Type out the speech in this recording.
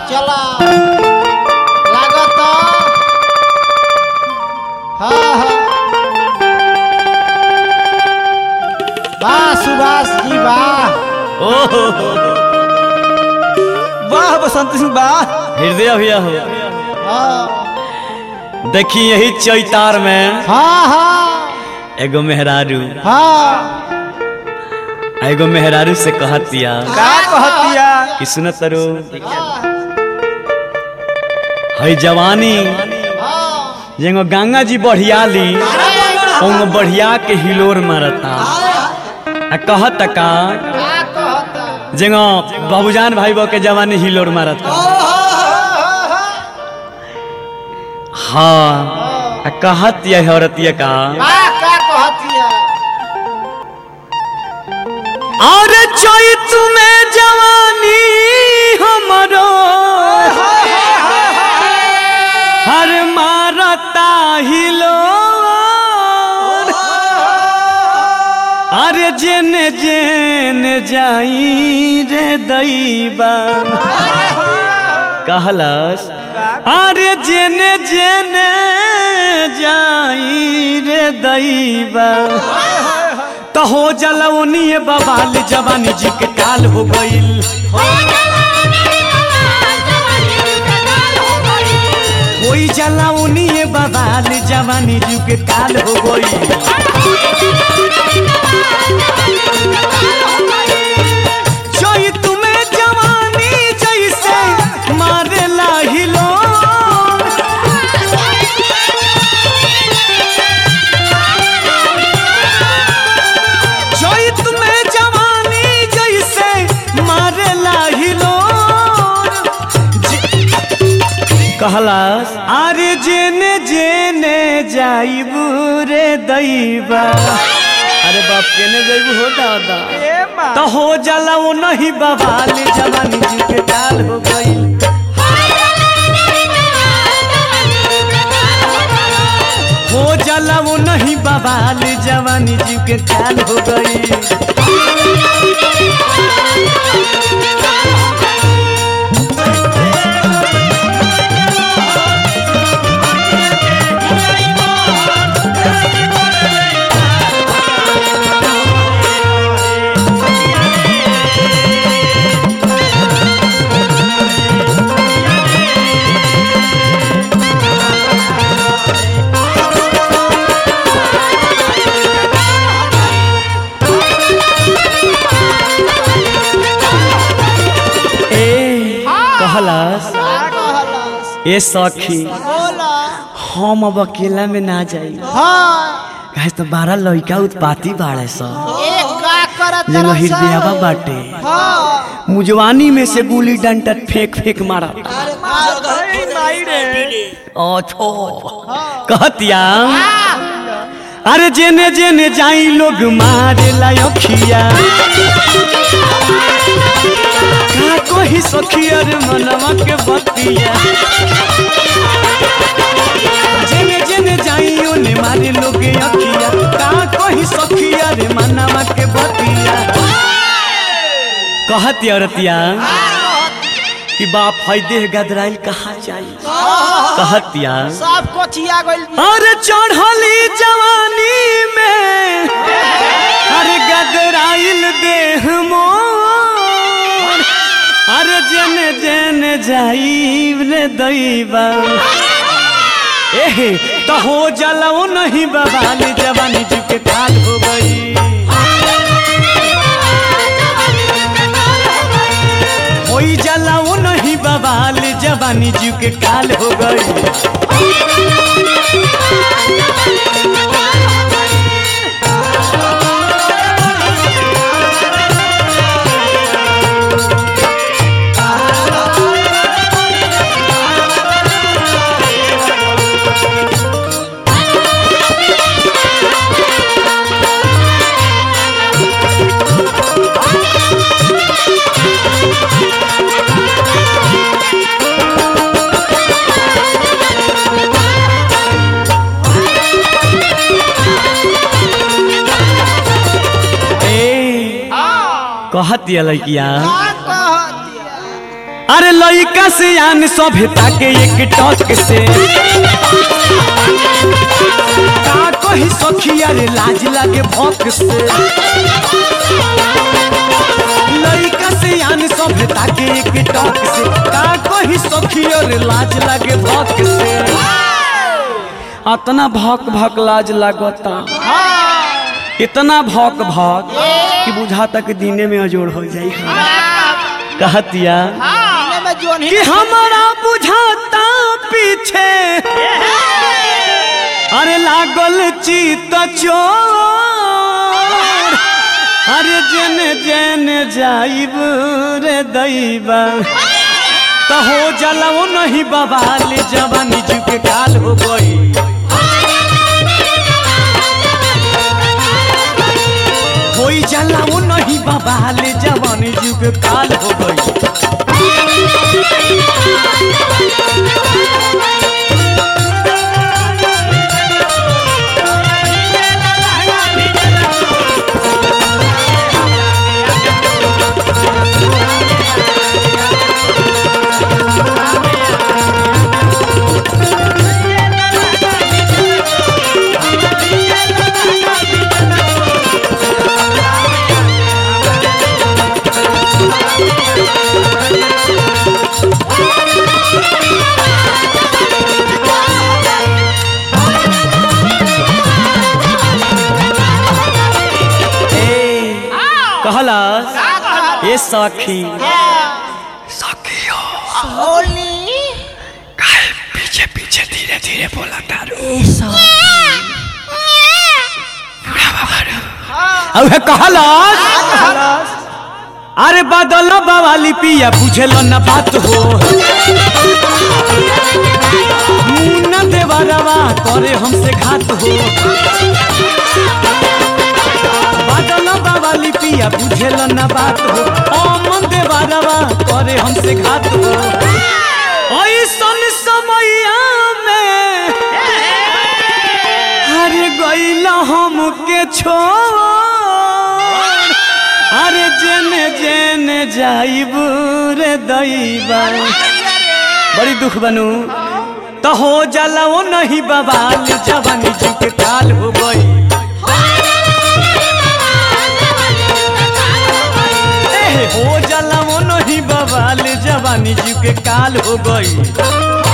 चला लागत हाँ हाँ वाह सुभाष जी वाह ओहो वाह बसंत सिंह वाह हृदय भैया हो हाँ देखी यही चैतार में हाँ हाँ एगो मेहरारू हाँ एगो मेहरारू से कहतिया का कहतिया कि सुन तरो है जवानी हाँ जेगो गंगा जी बढ़ियाली ओंगो बढ़िया के हिलोर मारता आ कहत का क्या कहता जेगो बाबूजान भाई बो के जवानी हिलोर मारता हाँ आ कहत यह औरतिया का क्या क्या कहतिया और चैत में जवानी हमरो हर मारता हिलो अरे जेने जेने जाई रे दैबा कहलस अरे जेने जेने जाई रे दैबा तो हो जलवनी बवाल जवानी जी के काल हो गईल कोई जलवनी बवाल जवानी जी के काल हो गईल जोई तुम्हें जवानी जैसे मारेला हिलो जोई तुम्हें जवानी जैसे मारेला हिलो कहलास अरे जेने जेने जाइबू रे दैबा अरे बाप केने जाइबू हो दादा ए माँ तो हो जाला वो नहीं बवाल जवानी जी के काल हो गई हो जाला वो नहीं बवाल जवानी जी के काल हो गई ए कहलास क्या कहलस ए सखी बोला हम अब अकेला में ना जाई हाँ कहे तो बारह लड़का उत्पाती बाड़े स एक का करत जंग तरस? हृदयवा बाटे हाँ मुजवानी में से गुली डंटा फेंक फेंक मारा अरे मार ए माई रे ओछो कहतिया अरे जेने जेने जाई लोग मारे लायखिया का कोई सखिया रे मनवा के बतिया जेने जेने जाई ओने मारे लोग अखिया का कोई सखिया रे मनवा के बतिया कहती औरतिया कि बाप है देह गदराइल कहाँ जाई कहतिया सब कोचिया गइल अरे चढ़ली जवानी में अरे गदराइल देह मोर अरे जने जने जाई रे दैबा एहे तो हो जलाओ नहीं बवाल जवानी जी के काल हो गई होई जलाओ नहीं बवाल जवानी जी के काल हो गई कहतिया लड़किया का कहतिया अरे लइका से आन सभ्यता के एक टक से का कही सखी अरे लाज लागे भक से लइका से आन सभ्यता के एक टक से का कही सखी अरे लाज लागे भक से अतना भक भक लाज लागता इतना भक भक कि बुझाता कि दिने में अजोड़ हो जाई कहतिया इन्हें में जोन ही कि हमारा बुझाता पीछे अरे लागल चित चोर अरे जन जन जाइब रे दैबा तो हो जलाओ नहीं बवाल जवानी जी के काल हो गई कोई जलाओ नहीं बवाल जवानी जी के काल हो गई ए कहलस ए सखी होली पीछे पीछे धीरे धीरे बोला तारू अब कहलस अरे बदल बवाली पिया बुझल न बात हो मुन्ना देवरवा करे हमसे घात हो बदल बवाली पिया बुझल न बात हो अमन देवरवा करे हमसे घात हो ऐसन समैया में अरे गैला हमके छोड़ अरे जेने जेने जाइब रे दैबा बड़ी दुख बनू तो हो जाला वो नहीं बवाल जवानी जी के काल हो गई ए, हो जाला वो नहीं बवाल जवानी जी के काल हो गई